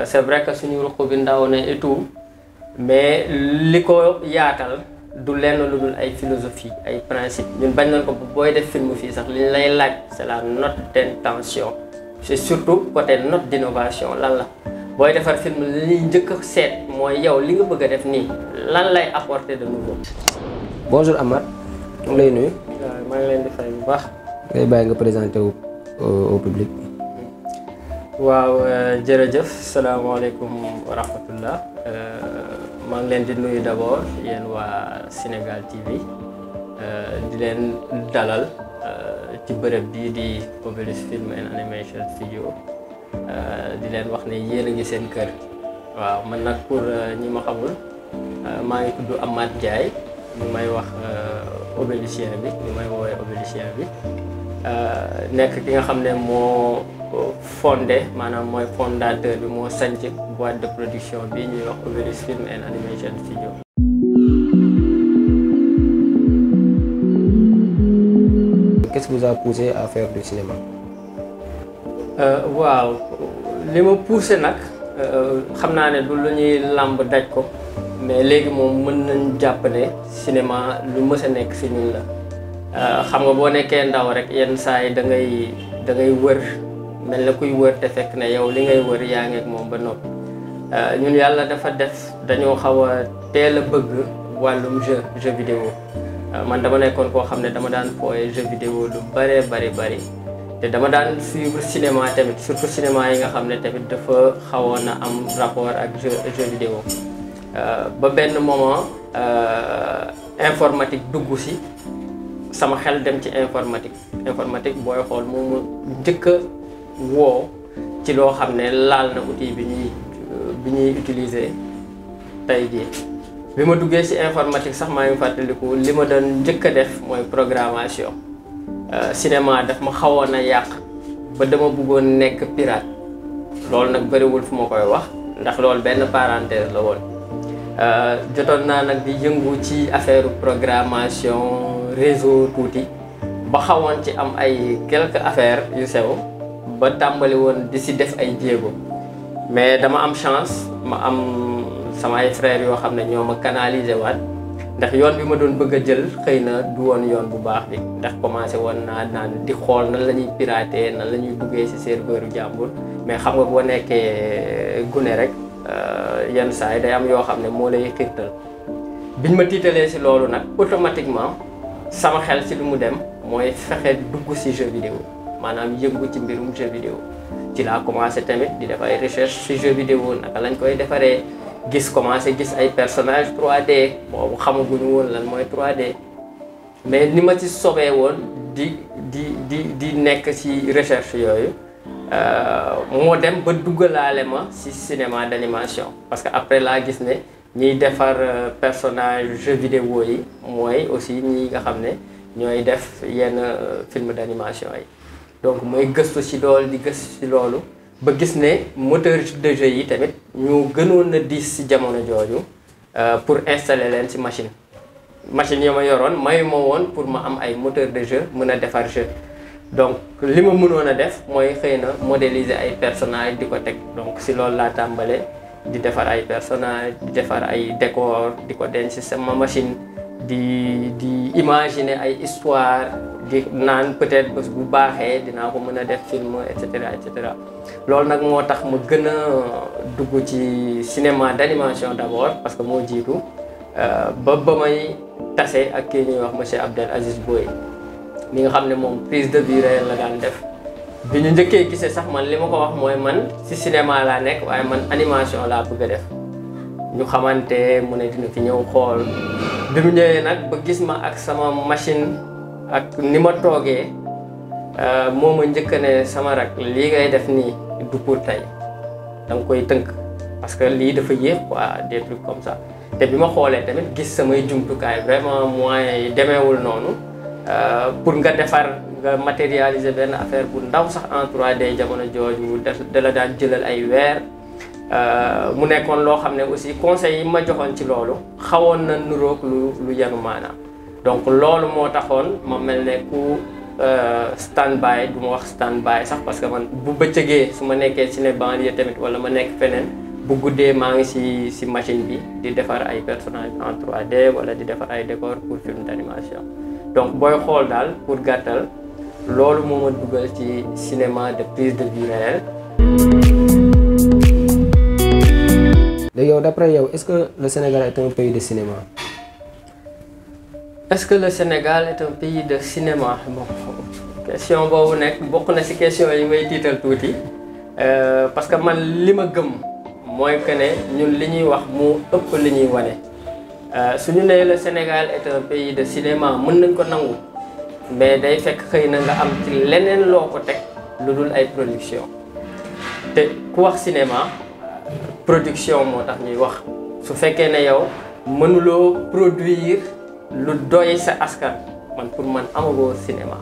c'est vrai que suñu ruq bi ndaw na et tout mais li ko yaatal du lenn lu dul ay philosophie ay principe ñun bañ nañ ko booy def film fii sax li lay laaj c'est la note d'intention c'est surtout côté note d'innovation lan la booy defar film li ñuy njëkk a seet mooy yow li nga bëgg a def nii lan lay apporter de nouveau. bonjour Amath mu lay nuyu. waaw maa ngi leen di fay bu baax. ngay bàyyi nga présenté wu au public. waaw jërëjëf salaamaaleykum wa rahmatullah maa ngi leen di nuyu d'abord yéen waa Sénégal TV di leen dalal ci bërëb bii di Obelus Film and Animation Studio di leen wax ne yéen a ngi seen kër waaw man nag pour ñi ma xamul maa ngi tudd Amath Ndiaye ñu may wax Obelusien bi ñu may woowee Obelusien bi nekk ki nga xam ne moo fondé maanaam mooy fondateur bi moo sanc boîte de production bi ñuy wax Obelus Film and Animation Studio Qu'est-ce qui vous a poussé à faire du cinéma waaw li ma poussé nag xam naa ne du lu ñuy làmb daj ko mais léegi moom mën nañ jàpp ne cinéma lu mës a nekk si ñun la xam nga boo nekkee ndaw rek yenn saa yi da ngay da ngay wër mel na kuy wër te fekk ne yow li ngay wër yaa ngi ak moom ba noppi ñun yàlla dafa def dañoo xaw a teel a bëgg wàllum jeu jeu vidéo man dama nekkoon koo xam ne dama daan fooye jeu vidéo lu bëree bëri bëri te dama daan suivre cinéma tamit surtout cinéma yi nga xam ne tamit dafa xawoon a am rapport ak jeu jeu vidéo ba benn moment informatique dugg si sama xel dem ci informatique informatique booy xool moomu njëkk a woo ci loo xam ne laal na outil bi ñuy bi ñuy utiliser tey jii bi ma duggee ci informatique sax maa ngi fàttaliku li ma doon njëkk a def mooy programmation cinéma daf ma xawoon a yàq ba dama bëggoon nekk pirate loolu nag bëriwul fu ma koy wax ndax loolu benn parenthèse la woon jotoon naa nag di yëngu ci affaire programmation réseau tuuti ba xawoon ci am ay quelques affaires yu sew ba tàmbali woon di si def ay jéego mais dama am chance ma am sama ay frères yoo xam ne ñoo ma canaliser waat ndax yoon bi ma doon bëgg a jël xëy na du woon yoon bu baax bi ndax commencé woon naa naan di xool nan la ñuy pirater nan la ñuy duggee si serveur jàmbur mais xam nga boo nekkee gune rek yenn saa yi day am yoo xam ne moo lay xiirtal biñ ma tiitalee si loolu nag automatiquement sama xel si lu mu dem mooy fexe dugg si jeu vidéo maanaam yëngu ci mbirum jeu vidéo ci laa commencé tamit di def ay recherche si jeu vidéo naka lañ koy defaree gis commencé gis ay personnages 3D boobu xamaguñu woon lan mooy 3D mais ni ma ci sobee woon di di di di nekk ci recherche yooyu moo dem ba duggalaale ma ci cinéma d'animation parce que après laa gis ne ñiy defar personnage jeu vidéo yi mooy aussi ñi nga xam ne ñooy def yenn film d'animation yi donc mooy gëstu ci loolu di gëstu ci loolu ba gis ne moteur de jeu yi tamit ñu gënoon a diis ci jamono jooju pour installer leen ci machine machine yi ma yoroon mayu ma woon pour ma am ay moteur de jeu mën a defar jeu donc li ma mënoon a def mooy xëy na modéliser ay personnages di ko teg donc ci loolu laa tàmbale di defar ay personnages di defar ay décor di ko denc ci sama machine di di imaginer ay histoire di naan peut-être bés bu baaxee dinaa ko mën a def film et cetera et cetera loolu nag moo tax ma gën a dugg ci cinéma d'animation d'abord parce que moo jiitu ba ba may tase ak kii ñuy wax monsieur Abdel Aziz Boye mi nga xam ne moom prise de vue réelle la daan def bi ñu njëkkee gisee sax man li ma ko wax mooy man ci cinéma laa nekk waaye man animation laa bëgg a def ñu xamante mu ne dina fi ñëw xool bi mu ñëwee nag ba gis ma ak sama machine ak ni ma toogee moo ma njëkk ne sama rak lii ngay def nii du pour tey da nga koy tënk parce que lii dafa yéex quoi des trucs comme ça te bi ma xoolee tamit gis samay jumtukaay vraiment moyens yi demeewul noonu pour nga defar nga matérialiser benn affaire bu ndaw sax en 3D jamono jooju da la daan jëlal ay weer mu nekkoon loo xam ne aussi conseils yi ma joxoon ci loolu xawoon na nuroog lu lu yanu maanaam donc loolu moo taxoon ma mel ne ku stand by du ma wax stand by sax parce que man bu bëccëgee su ma nekkee ciné banlieue tamit wala ma nekk feneen bu guddee maa ngi si si machine bi di defar ay personnages en 3D wala di defar ay décors pour film d'animation donc booy xool daal pour gàttal loolu moo ma dugal ci cinéma de prise de vue réelle. léegi yow d'après yow est-ce que le Sénégal est un pays de cinéma. est-ce que le Sénégal est un pays de cinéma bon question boobu nekk bokk na ci question yi may tiital tuuti parce que man li ma gëm mooy que ne ñun li ñuy wax mu ëpp li ñuy wane su ñu nee le Sénégal est un pays de cinéma mën nañ ko nangu mais day fekk xëy na nga am ci leneen loo ko teg lu dul ay production te ku wax cinéma production moo tax ñuy wax su fekkee ne yow mënuloo produire lu doy sa askan man pour man amagoo cinéma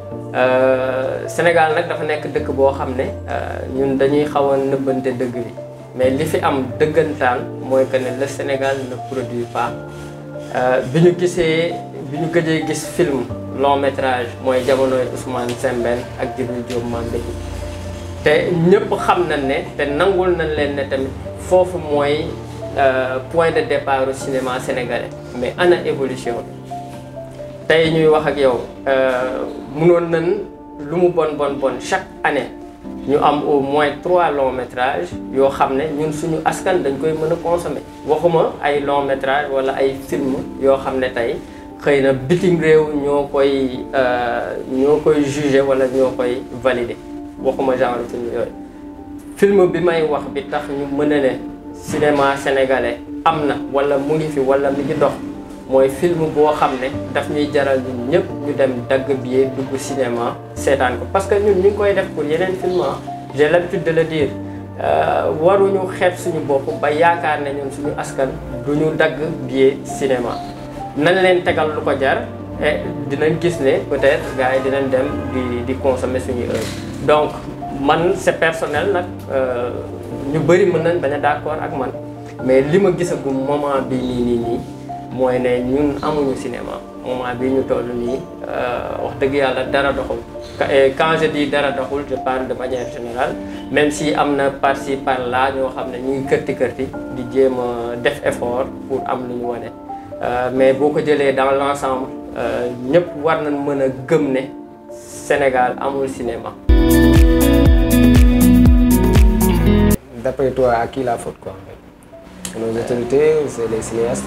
Sénégal nag dafa nekk dëkk boo xam ne ñun dañuy xaw a nëbbante dëgg bi mais li fi am dëggantaan mooy que ne le Sénégal ne produit pas bi ñu gisee bi ñu gëjee gis film long métrage mooy jamonoy Ousmane Sembène ak Djibril Diop Mambéty te ñëpp xam nañ ne te nangul nañ leen ne tamit foofu mooy point de départ au cinéma sénégalais mais ana évolution bi tey ñuy wax ak yow mënoon nañ lu mu bon bon bon chaque année ñu am au moins trois longs métrages yoo xam ne ñun suñu askan dañ koy mën a consommer waxuma ay long métrage wala ay film yoo xam ne tey xëy na bitim réew ñoo koy ñoo koy juger wala ñoo koy valider waxuma genre film yooyu film bi may wax bi tax ñu mën a ne cinéma sénégalais am na wala mu ngi fi wala mi ngi dox mooy film boo xam ne daf ñuy jaral ñun ñëpp ñu dem dagg billet dugg cinéma seetaan ko parce que ñun ñu ngi koy def pour yeneen film j'ai l'habitude de le dire waruñu xeeb suñu bopp ba yaakaar ne ñun suñu askan du ñu dagg billet cinéma nañ leen tegal lu ko jar et dinañ gis ne peut-être gars yi dinañ dem di di consommer suñu œuvre donc man c'est personnel nag ñu bëri mën nañ bañ a d'accord ak man mais li ma gisagum moment bi nii nii nii mooy ne ñun amuñu cinéma moment bi ñu toll nii wax dëgg yàlla dara doxul quand je dis dara doxul je parle de manière générale même si am na par-ci par-là ñoo xam ne ñuy kërti kërti di jéem a def effort pour am lu ñu wane mais boo ko jëlee dans l'ensemble ñëpp war nañ mën a gëm ne Sénégal amul cinéma D'après toi, à qui la faute quoi Nos autorités, c'est les cinéastes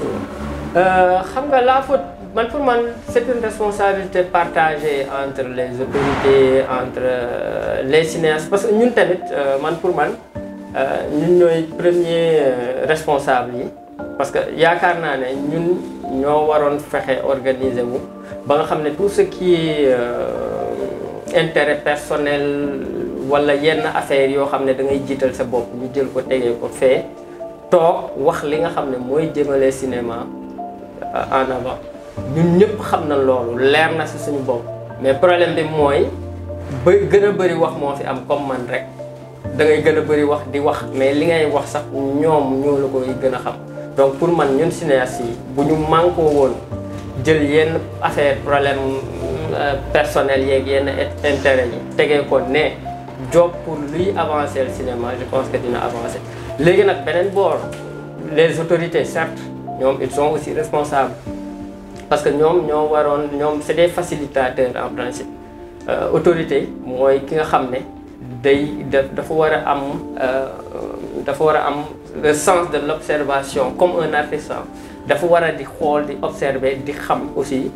xam nga la faute man pour man c'est une responsabilité partagée entre les autorités entre les cinéastes parce que ñun tamit man pour man ñun ñooy premier responsable yi parce que yaakaar naa ne ñun ñoo waroon fexe organiser wu ba nga xam ne tout ce qui est intérêt personnel wala yenn affaires yoo xam ne da ngay jiital sa bopp ñu jël ko tegee ko fee toog wax li nga xam ne mooy jëmale cinéma en avant ñun ñëpp xam na loolu leer na ci suñu bopp mais problème bi mooy ba gën a bëri wax moo fi am comme man rek da ngay gën a bëri wax di wax mais li ngay wax sax ñoom ñoo la koy gën a xam donc pour man ñun cinéastes yi bu ñu mànkoo woon jël yenn affaire problème personnel yeeg yenn intérêt yi tegee ko ne job pour luy avancer le cinéma je pense que dina avancer léegi nag beneen boor les autorités certes ñoom ils sont aussi responsables parce que ñoom ñoo waroon ñoom c'est des facilitateurs en principe autorité mooy ki nga xam ne day dafa war a am dafa war a am le sens de l'observation comme un artisan dafa war a di xool di observer di xam aussi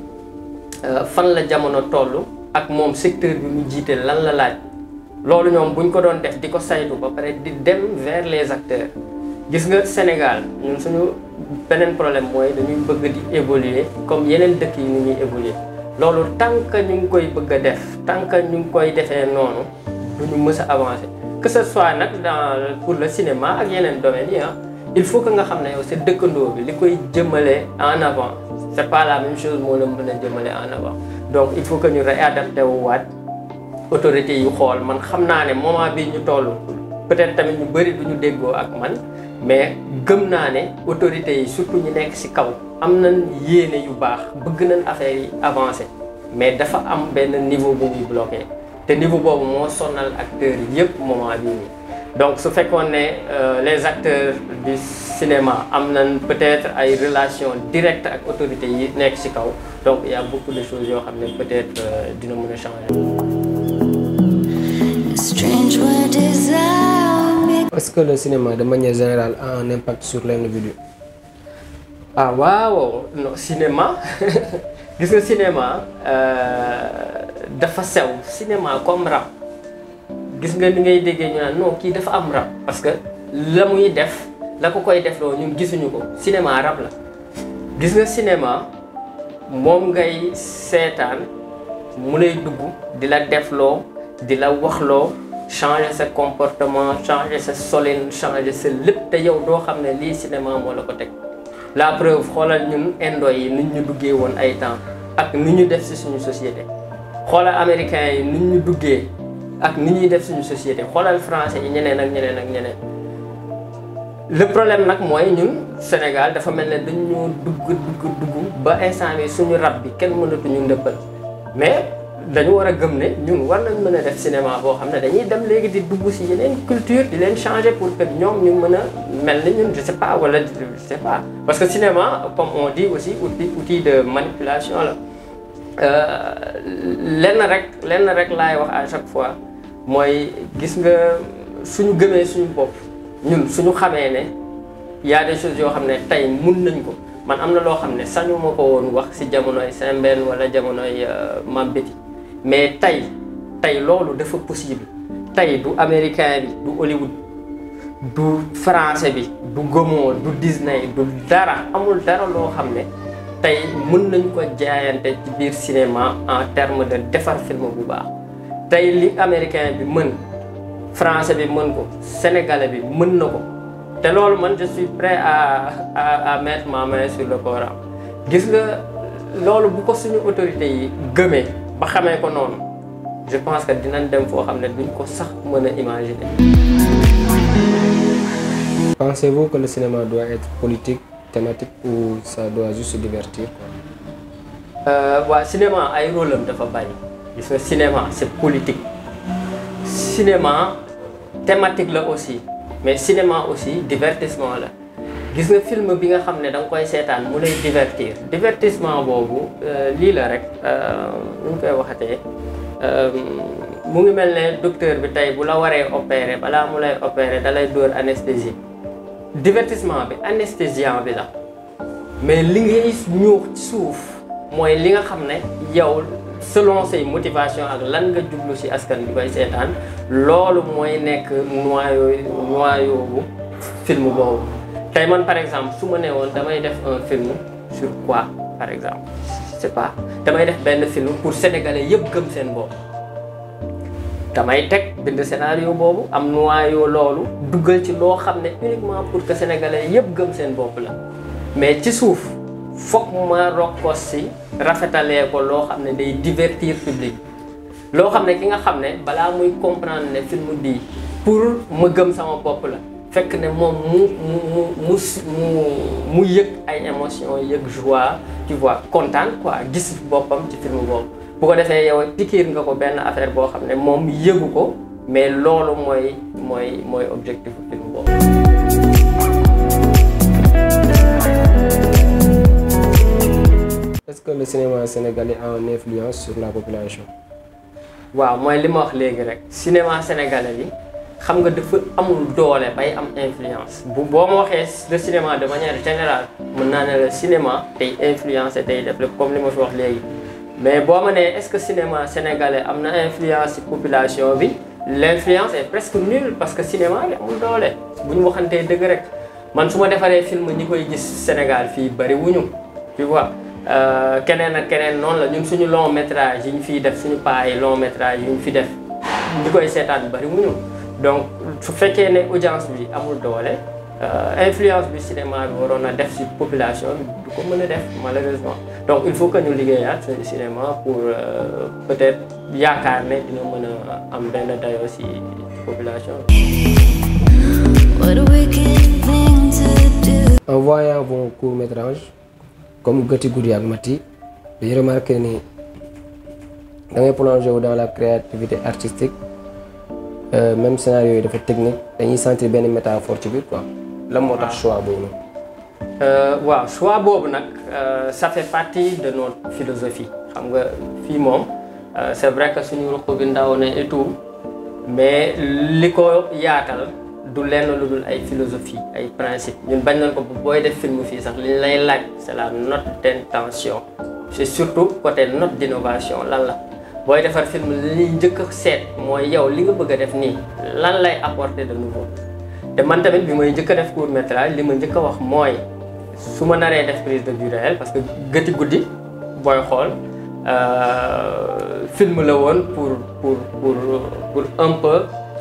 fan la jamono toll ak moom secteur bi mu jiite lan la laaj loolu ñoom buñ ko doon def di ko saytu ba pare di dem vers les acteurs gis nga Sénégal ñun suñu beneen problème mooy dañuy bëgg di évoluer comme yeneen dëkk yi ni ñuy évoluer loolu tant que ñu ngi koy bëgg a def tant que ñu ngi koy defee noonu duñu mës a avancer que ce soit nag dans pour le cinéma ak yeneen domaines yi il faut que nga xam ne yow sa dëkkandoo bi li koy jëmale en avant c'est pas la même chose moo la mën a jëmale en avant donc il faut que ñu réadapté wu waat autorités yu xool man xam naa ne moment bii ñu toll peut-être tamit ñu bëri du ñu déggoo ak man mais gëm naa ne autorités yi surtout ñu nekk ci kaw am nañ yéene yu baax bëgg nañ affaire yi avancer mais dafa am benn niveau bu muy bloqué te niveau boobu moo sonal acteurs yëpp moment bii nii donc su fekkoon ne les acteurs du cinéma am nañ peut-être ay relations directes ak autorités yi nekk ci kaw donc il y a beaucoup de choses yoo xam ne peut-être dina mën a changer. Strange where desire Est-ce que le cinéma de manière générale a un impact sur l'individu ah waaw non cinéma gis nga cinéma dafa sew cinéma comme rap gis nga ni ngay déggee ñu naan non kii dafa am rap parce que la muy def la ko koy def loo ñun gisuñu ko cinéma rap la gis nga cinéma moom ngay seetaan mu lay dugg di la defloo di la waxloo changer sa comportement changer sa solin changer sa lépp te yow doo xam ne lii cinéma moo la ko teg la preuve xoolal ñun indo yi nit ñu duggee woon ay temps ak ni ñu def ci suñu société xoolal américains yi ni ñu duggee ak ni ñuy def suñu société xoolal français yi ñeneen ak ñeneen ak ñeneen le problème nag mooy ñun Sénégal dafa mel ne dañu dugg dugg dugg ba instant bi suñu rab bi kenn mënatuñu ndëppal mais dañu war a gëm ne ñun war nañ mën a def cinéma boo xam ne dañuy dem léegi di dugg ci yeneen culture di leen changer pour que ñoom ñu mën a mel ni ñun je sais pas wala je sais pas parce que cinéma comme on dit aussi outil outil de manipulation la lenn rek lenn rek laay wax à chaque fois mooy gis nga suñu gëmee suñu bopp ñun suñu xamee ne y a des choses yoo xam ne tey mun nañ ko man am na loo xam ne sañu ma ko woon wax ci jamonoy Sembène wala jamonoy Mame Betty mais tey tey loolu dafa possible tey du américain bi du Hollywood du français bi du Gaumont du Disney du dara amul dara loo xam ne tey mën nañ ko jaayante ci biir cinéma en terme de defar film bu baax tey li américain bi mën français bi mën ko sénégalais bi mën na ko te loolu man je suis prêt à à à mettre ma main sur le Coran gis nga loolu bu ko suñu autorités yi gëmee ba xamee ko noonu je pense que dinañ dem foo xam ne duñ ko sax mën a imaginer. Pensez-vous que le cinéma doit être politique, thématique ou ça doit juste divertir quoi waa cinéma ay rôle am dafa bari gis nga cinéma c'est politique cinéma thématique la aussi mais cinéma aussi divertissement la gis nga film bi nga xam ne da nga koy seetaan mu lay divertir divertissement boobu lii la rek nu ñu koy waxatee mu ngi mel ne docteur bi tey bu la waree opérer balaa mu lay opérer da lay dóor anesthésie divertissement bi anesthésiant bi la mais li ngay ñuux ci suuf mooy li nga xam ne yow selon say motivation ak lan nga jublu ci askan bi koy seetaan loolu mooy nekk noyau noyau bu film boobu tey man par exemple su ma nee woon damay def un film sur quoi par exemple c'est pas damay def benn film pour sénégalais yëpp gëm seen bopp damay teg bind scénario boobu am noyau loolu duggal ci loo xam ne uniquement pour que sénégalais yëpp gëm seen bopp la mais ci suuf foog ma rokkos si rafetalee ko loo xam ne day divertir public loo xam ne ki nga xam ne balaa muy comprendre ne film bii pour ma gëm sama bopp la fekk ne moom mu mu mu mu mu mu yëg ay émotions yëg joie tu vois kontaan quoi gis boppam ci film boobu bu ko defee yow pikiir nga ko benn affaire boo xam ne moom yëgu ko mais loolu mooy mooy mooy objectif film boobu. Est-ce que le cinéma sénégalais a une influence sur la population waaw mooy li ma wax léegi rek cinéma sénégalais bi xam nga dafa amul doole bay am influence bu boo ma waxee le cinéma de manière générale mën naa ne le cinéma tey influencé tey def lépp comme li ma fi wax léegi mais boo ma nee est-ce que cinéma sénégalais am na influence ci population bi l'influence est presque nulle parce que cinéma bi amul doole bu ñu waxantee dëgg rek man su ma defaree film ñi koy gis Sénégal fii bari wuñu tu vois keneen ak keneen noonu la ñun suñu long métrage yi ñu fiy def suñu paa yi long métrage yi ñu fi def ñi koy seetaan bari wuñu donc su fekkee ne audience bi amul doole influence bi cinéma bi waroon a def ci population bi du ko mën a def malheureusement donc il faut que ñu liggéeyaat suñu cinéma pour peut-être yaakaar ne dina mën a am benn dayoo ci population bi. What a wicked thing to do. En voyant vos courts-métrages comme Gati Goudy ak Mati j'ai remarqué ni da ngay plonger wu dans la créativité artistique euh, même scénario yi dafa technique dañuy sentir benn métaphore ci biir quoi lan moo tax choix boobu noonu. Euh, waaw choix boobu nag euh, ça fait partie de notre philosophie xam nga fii moom euh, c'est vrai que suñu ruq bi ndaw ne et tout mais li ko yaatal du lenn lu dul ay philosophie ay principe ñun bañ nañ ko bu booy def film fii sax li ñu lay laaj c'est la note d'intention c'est surtout côté note d'innovation lan la booy defar film li ñuy njëkk a seet mooy yow li nga bëgg a def nii lan lay apporter de nouveau te man tamit bi may njëkk a def court métrage li ma njëkk a wax mooy su ma naree def prise de vue réelle parce que gëti guddi booy xool euh, film la woon pour pour pour pour un peu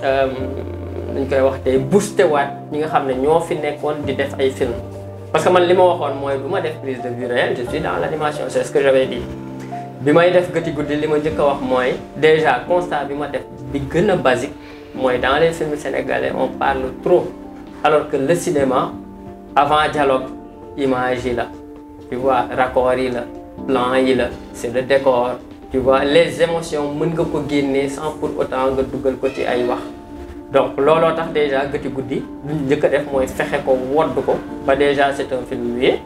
nuñ koy wax tey booster waat ñi nga xam ne ñoo fi nekkoon di def ay film parce que man li ma waxoon mooy bu ma def prise de vue réelle je suis dans l'animation c'est ce que j'avais dit bi may def gëti guddi li ma njëkk a wax mooy déjà constat bi ma def bi gën a basique mooy dans les films sénégalais on parle trop alors que le cinéma avant dialogue image yi la tu vois raccord yi la plan yi la c'est le décor tu vois les émotions mën nga ko génnee sans pour autant nga dugal ko ci ay wax donc looloo tax déjà gëti guddi lu ñu njëkk a def mooy fexe ko wodd ko ba déjà c'est un film muet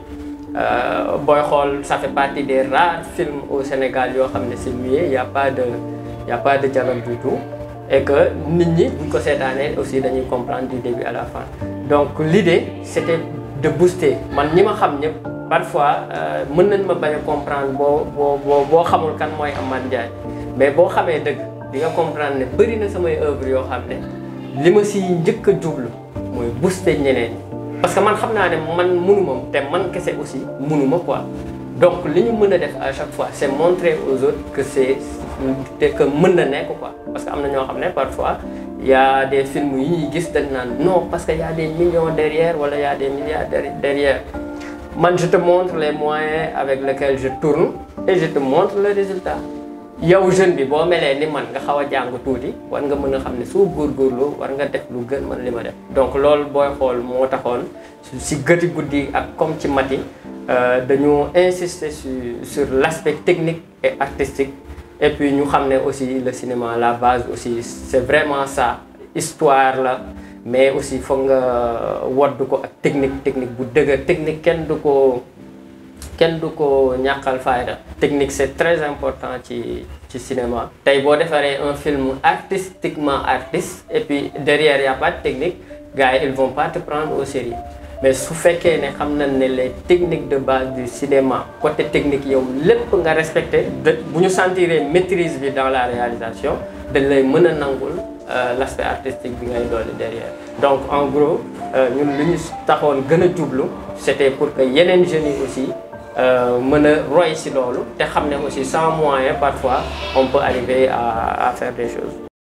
booy xool ça fait partie des rares films au Sénégal yoo xam ne c'est muet y a pas de y a pas de dialogue du tout et que nit ñi buñ ko seetaanee aussi dañuy comprendre du début à la fin donc l'idée c'était de booster man ñi ma xam ñëpp parfois mën nañ ma bañ a comprendre boo boo boo boo xamul kan mooy Amath Ndiaye mais boo xamee dëgg di nga comprendre ne bëri na samay œuvre yoo xam ne li ma si njëkk a jublu mooy booster ñeneen parce que man xam naa ne man mënuma te man kese aussi mënuma quoi donc li ñu mën a def à chaque fois c'est montrer aux autres que c'est te que mën na nekk quoi parce que am na ñoo xam ne parfois y a des films yi ñuy gis dañ naan non parce que y a des millions derrière wala y a des milliards derrière man je te montre les moyens avec lesquels je tourne et je te montre le résultat yow jeune bi boo melee ni man nga xaw a jàng tuuti war nga mën a xam ne soo góorgóorloo war nga def lu gën man li ma def donc loolu booy xool moo taxoon si gëti guddi ak comme ci mati dañu insister sur sur l'aspect technique et artistique et puis ñu xam ne aussi le cinéma la base aussi c'est vraiment ça histoire la mais aussi foog nga wodd ko ak technique technique bu dëgër technique kenn du ko kenn du ko ñàkkal fayda technique c'est très important ci ci cinéma tey boo defaree un film artistiquement artiste et puis derrière y a pas de technique gars yi ils vont pas te prendre au sérieux mais su fekkee ne xam nañ ne les techniques de base du cinéma côté technique yow lépp nga respecté de bu ñu sentiree maîtrise bi dans la réalisation dañ lay mën a nangul l'aspect artistique bi ngay dolli derrière donc en gros ñun lu ñu taxoon gën a jublu c'était pour que yeneen jeunes yi aussi mën a roy ci loolu te xam ne aussi sans moyen parfois on peut arriver à à faire des choses